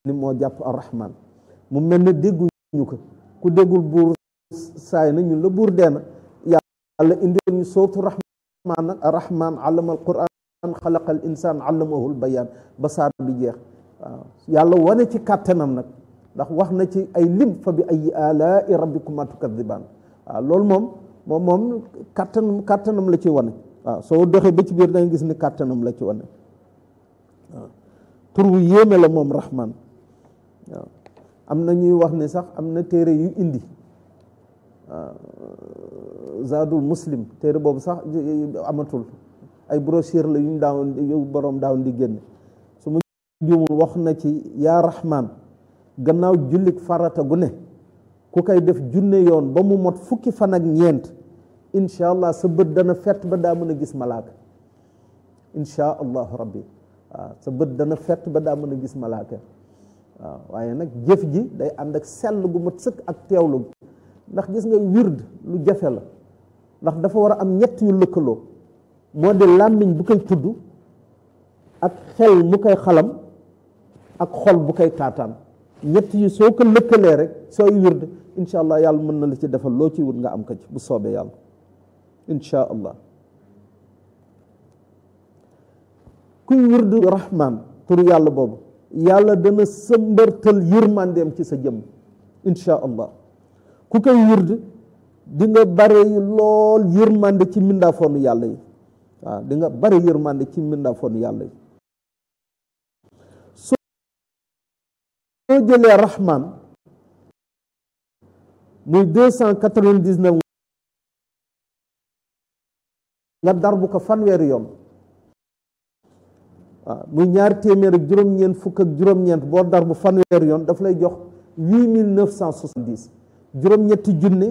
ni moo jàpp arrahman mu mel ne dégguñu ko ku déggul buur saay na ñun la buur dee na yàlla indi ñu sootu rahman nag arrahman allama al quran xalaqa al insaan allamahul bayaan ba saar bi jeex waaw yàlla wane ci kàttanam nag ndax wax na ci ay lim fa bi ay alaai rabbikuma tukadibaan waaw loolu moom moom moom kàttanam kàttanam la ci wane waaw soo doxee ba ci biir danga gis ni kàttanam la ci wane waaw tur wu yéeme la moom rahman waaw am na ñuy wax ne sax am na téere yu indi zadul muslim téere boobu sax amatul ay brochure la yu ñu daawoon yu boroom daawoon di génne su ma juumul wax na ci yaa rahman gannaaw jullik farata gu ne ku koy def junne yoon ba mu mot fukki fan ak ñeent incha allah sa bët dana fett ba daa mën a gis malaaka incha allahu rabbi waaw sa bët dana fett ba daa mën a gis malaaka waaw waaye nag jëf ji day ànd ak sell gu mat sëkk ak teewlu ndax gis nga wird lu jafe la ndax dafa war a am ñett yu lëkkaloo moo di làmmiñ bu koy tudd ak xel mu koy xalam ak xol bu koy taataan ñett yi soo ko lëkkalee rek sooy wird incha allah yàlla mën na la ci defal loo ci wut nga am ko ci bu soobee yàlla incha allah kuy wird rahman tur yàlla boobu yàlla dana sëmbërtal yërmandeem ci sa jëmm incha allah ku koy wird di nga bare lool yërmande ci mbindaafoonu yàlla yi waaw di nga bare yërmande ci mbindaafoonu yàlla yi soo jëlee rahman muy deux cent quatre-vingt-dix-neuf nga darbu ko fanweeri yoon waaw muy ñaari téeméer ak juróom-ñeent fukk ak juróom-ñeent boo darbu fanweeri yoon daf lay jox huit mille neuf cent soixante-dix juróom-ñetti junne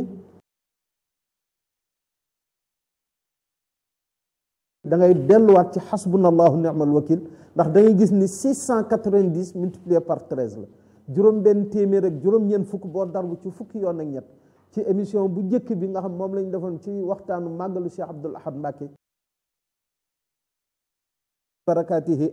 da ngay delluwaat ci xasbunallahu ni'mal wakil ndax da ngay gis ni six cent quatre-vingt-dix multiplié par treize la juróom benn téeméer ak juróom-ñeent fukk boo darbu ci fukki yoon ak ñett ci émission bu njëkk bi nga xam moom lañ defoon ci waxtaanu màggalu Cheikh Abdoul Ahad Mbacké barakaatihi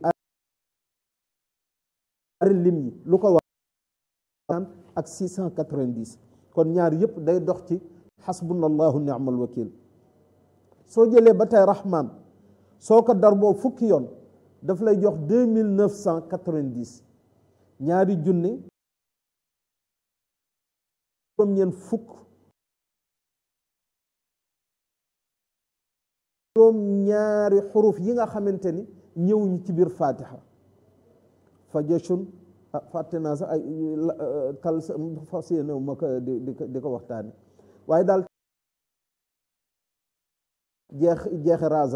ari lim yi lu ko wax ak six cent quatre-vingt-dix kon ñaar yëpp day dox ci xasbunallahu ni'mal wakil soo jëlee ba tey rahman soo ko darboo fukki yoon daf lay jox deux mille neuf cent quatre-vingt-dix ñaari junne juróom-ñeent fukk juróom ñaari xuruf yi nga xamante ni ñëwuñu ci biir fatiha fajashun fàtte naa sax ay tal fas yéene ma ko di di ko waxtaane waaye daal jeex jeexe raza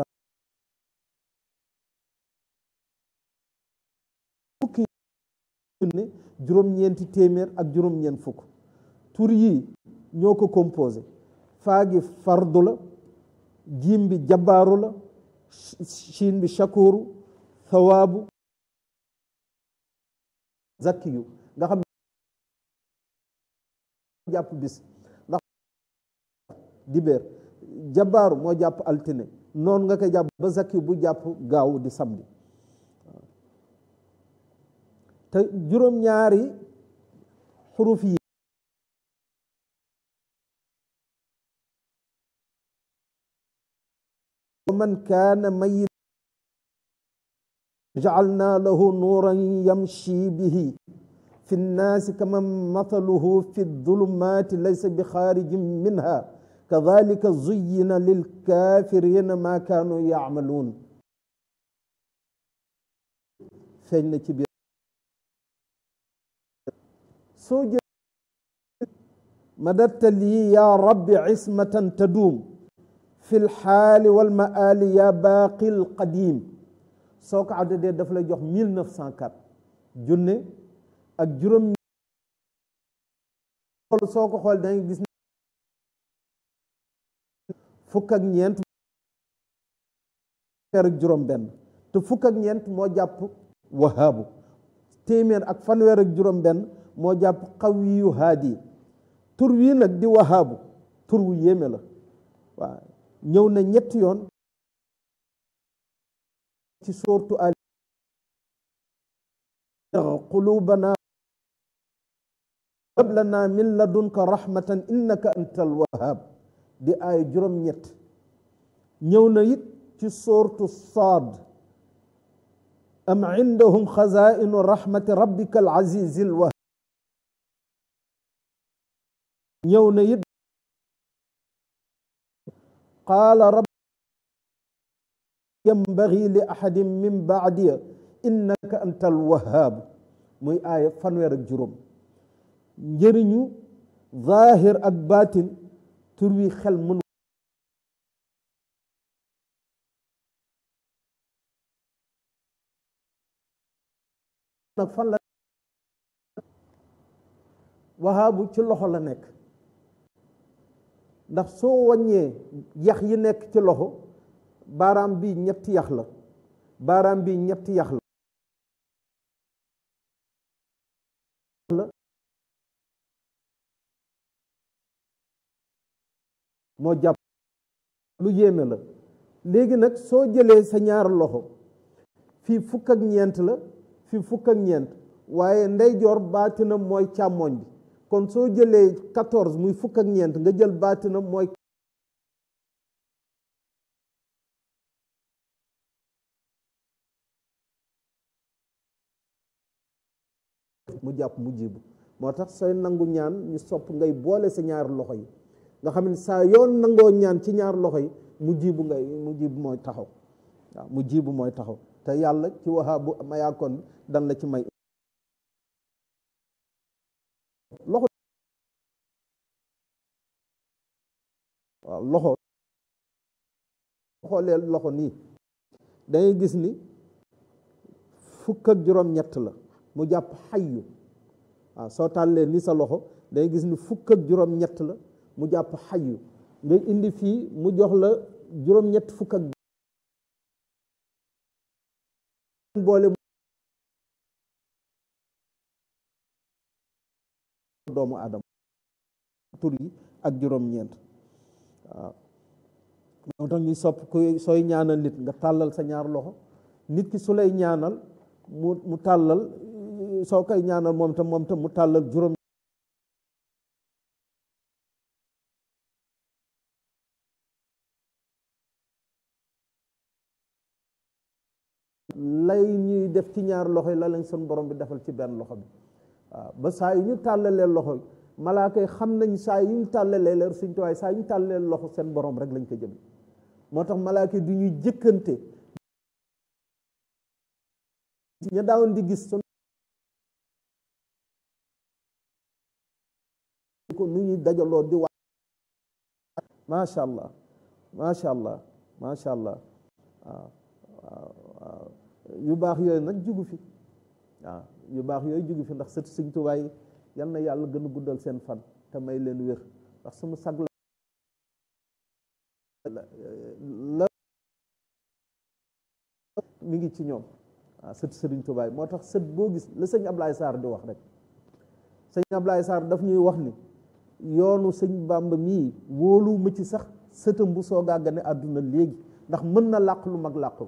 fukki junne juróom-ñeenti téeméer ak juróom-ñeent fukk tur yi ñoo ko composé faagi fardu la jiim bi jabaaru la shiin bi shakuru thawaabu zakkiyu nga xam jàpp bis ndax dibeer jabaaru moo jàpp altine noonu nga koy jàpp ba zakkiyu bu jàpp gaaw di samedi te juróom-ñaari xuruf yi man kaana mayit jacalnaa lahu nuuran yamshi bihi fi nnaasi kaman mathaluhu fi ddulumaati laysa bi xaarijin minha kadalika zuyyina lilkaafirina maa kaanuu yacmaluun feeñ na ci biir soo jë madatta lii yaa rabbi cismatan taduum fi lxaali walmaali yaa baaqi lqadiim soo ko addadee daf lay jox mille neuf cent quatre junne ak juróom soo ko xool danga gis fukk ak ñeent ak juróom benn te fukk ak ñeent moo jàpp wahaabu téeméer ak fanweer ak juróom benn moo jàpp qawiyu haadi tur wii nag di wahaabu tur wu yéeme la waaw ñëw na ñetti yoon ci soortu al qulubana hab lana min ladunka rahmatan innaka antal wahhab di aaya juróom-ñett ñëw na it ci soortu saad am indahum xazainu rahmati rabbika al azizi al wahhab ñëw na it qaala rabbi yambagi li ahadin min baadiya innaka anta alwahaab muy aaya fanweer ak juróom njëriñu zaahir ak baatin tur wi xel mënu nag fan la wahaabu ci loxo la nekk ndax soo wàññee yax yi nekk ci loxo baaraam bi ñetti yax la baaraam bi ñetti yax la moo jàpp lu yéeme la léegi nag soo jëlee sa ñaar loxo fii fukk ak ñeent la fii fukk ak ñeent waaye ndeyjoor baatinam mooy càmmoñ bi kon soo jëlee quatorze muy fukk ak ñeent nga jël baatinam mooy mu jàpp mu jibu moo tax sooy nangu ñaan ñu sopp ngay boole sa ñaar loxo yi nga xam ne saa yoon nangoo ñaan ci ñaar loxo yi mu jibu ngay mu jibu mooy taxaw waaw mu jibu mooy taxaw te yàlla ci wahaabu mayaakoon bi dan la ci may loxo waaw loxo xoolee loxo nii dangay gis ni fukk ak juróom-ñett la mu jàpp xayyu waaw soo tàllee ni sa loxo dangay gis ni fukk ak juróom-ñett la mu jàpp xayyu nga indi fii mu jox la juróom-ñett fukk ak boole doomu aadama tur yi ak juróom-ñeent waaw moo tax ñuy sopp ku sooy ñaanal nit nga tàllal sa ñaar loxo nit ki su lay ñaanal mu mu tàllal soo koy ñaanal moom tam moom tam mu tàllal juróom lay ñuy def ci ñaar loxo yi la lañ sun borom bi defal ci benn loxo bi waaw ba saa yu ñu tàllalee loxo yi malaaka yi xam nañ saa yu ñu tàllalee leer suñ tuwaay saa yu ñu tàllalee loxo seen borom rek lañ ko jëm moo tax malaaka yi du ñuy jëkkante ña daawoon di gis sun ko nu ñuy dajaloo di wax macha allah macha allah macha allah waaw waaw yu baax yooyu nag jugu fi waaw yu baax yooyu jugu fi ndax sët Sëñ Tuubaa yi yal na yàlla gën a guddal seen fan te may leen wér ndax suñu sag la mi ngi ci ñoom waaw sët Sëriñ Tuubaa yi moo tax sët boo gis la sëñ Ablaye Sarr di wax rek sëñ Ablaye Sarr daf ñuy wax ni yoonu sëñ Bàmba mii wóolu ma ci sax sëtam bu soogaa gane àdduna léegi ndax mën na làq lu mag làq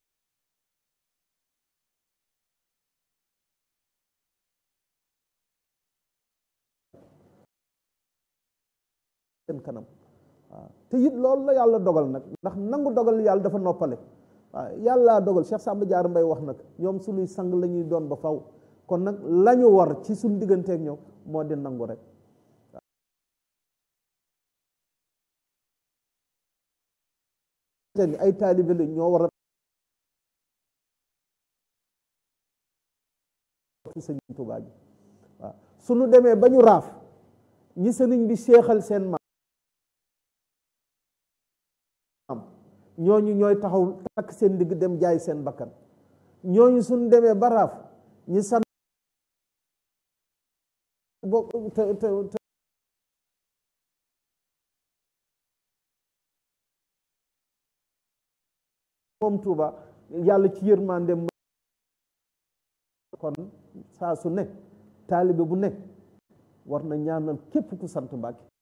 seen kanam waaw te it loolu la yàlla dogal nag ndax nangu dogal yàlla dafa noppale waaw yàlla dogal Cheikh Samba Diarra Mbaye wax nag ñoom suñuy sang la ñuy doon ba faw kon nag lañu war ci suñ digganteek ñoom moo di nangu rek ay taalibe la ñoo war a sëñ Tuubaa ji waaw suñu demee ba ñu raaf ñi sëriñ bi seexal seen maam ñooñu ñooy taxaw takk seen digg dem jaay seen bakkan ñooñu suñu demee ba raaf ñi san bokk te te moom Tuuba yàlla ci yërmande kon saa su ne taalibe bu ne war na ñaanal képp ku sant Mbàkke